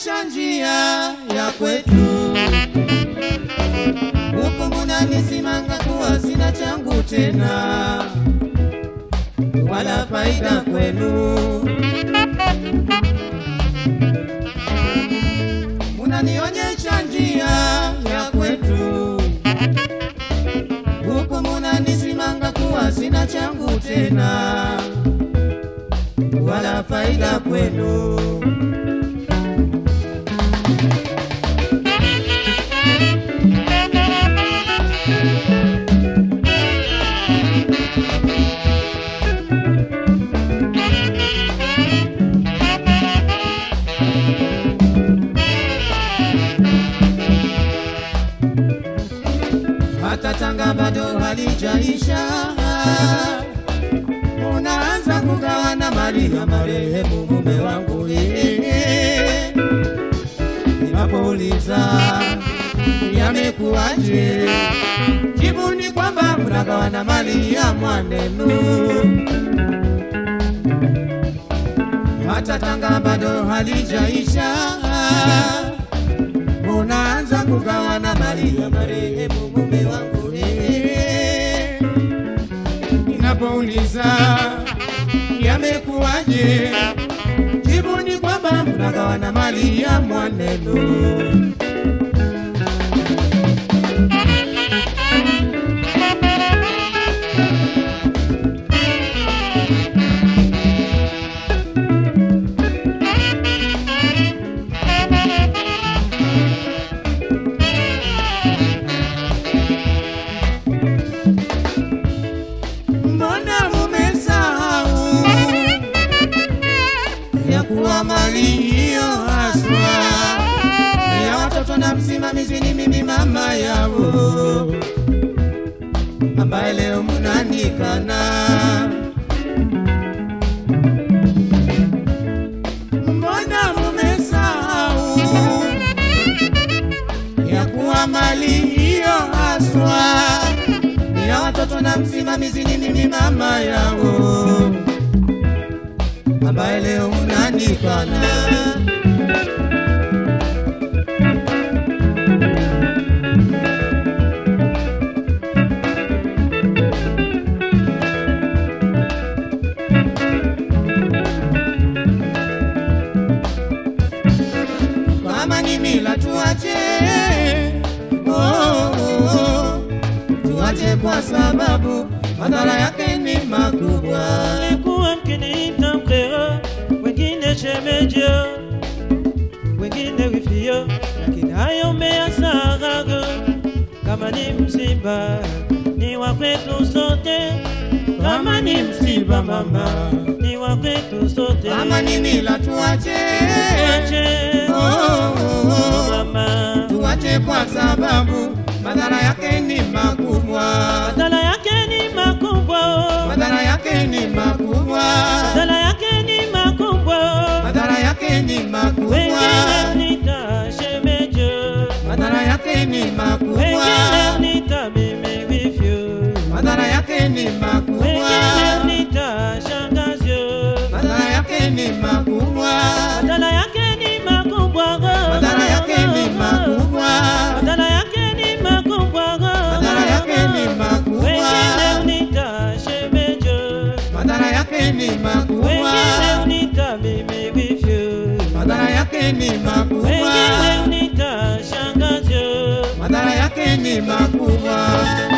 Munanionyesha njia ya kwetu, huku munanisimanga kuwa sina changu tena, wala faida kwenu. Munanionyesha njia ya kwetu, huku munanisimanga kuwa sina changu tena, wala faida kwenu. hata Tanga bado halijaisha, unaanza kugawana mali ya marehemu mume wangu. eh. Ninapouliza yamekuwaje, jibu ni kwamba mnagawana mali ya mwanenu. Hata Tanga bado halijaisha unaanza kugawana mali ya marehemu mume wangu. eh. Ninapouliza yamekuwaje, jibu ni kwamba mnagawana mali ya mwanenu. Mbona mumesahau ya kuwa mali hiyo haswa ni ya watoto na msimamizi ni mimi mama yao, ambaye leo mnanikana. Mbona mumesahau ya kuwa mali hiyo haswa ni ya watoto na msimamizi ni mimi mama yao, ambaye leo unanikana. Kama ni mila tuache, oh, oh, oh. tuache kwa sababu madhara yake ni makubwa. Alikuwa mkiniita mkeo, wengine shemejo, wengine wifio, lakini hayo mmeyasahau. Kama ni msiba ni wa kwetu sote, kama ni msiba mama ni wa kwetu sote. Kama ni mila tuache, Tuache, oh, oh, oh. mama, tuache kwa sababu madhara yake ni makubwa. madhara yake ni makubwa, oh. Madhara yake ni makubwa. madhara yake ni makubwa, oh. Madhara yake ni makubwa. wengine nita shemejo Madhara yake ni makubwa. wengine nita mimi wifyo, Madhara yake ni makubwa. wengine nita shangazyo. Madhara yake ni makubwa. Madhara yake ni makubwa, Madhara yake ni makubwa. madhara yake ni makubwa, Madhara yake ni makubwa. wengine nita shemejo, Madhara yake ni makubwa. wengine nita mimi wifyo, Madhara yake ni makubwa. wengine nita shangazyo. Madhara yake ni makubwa.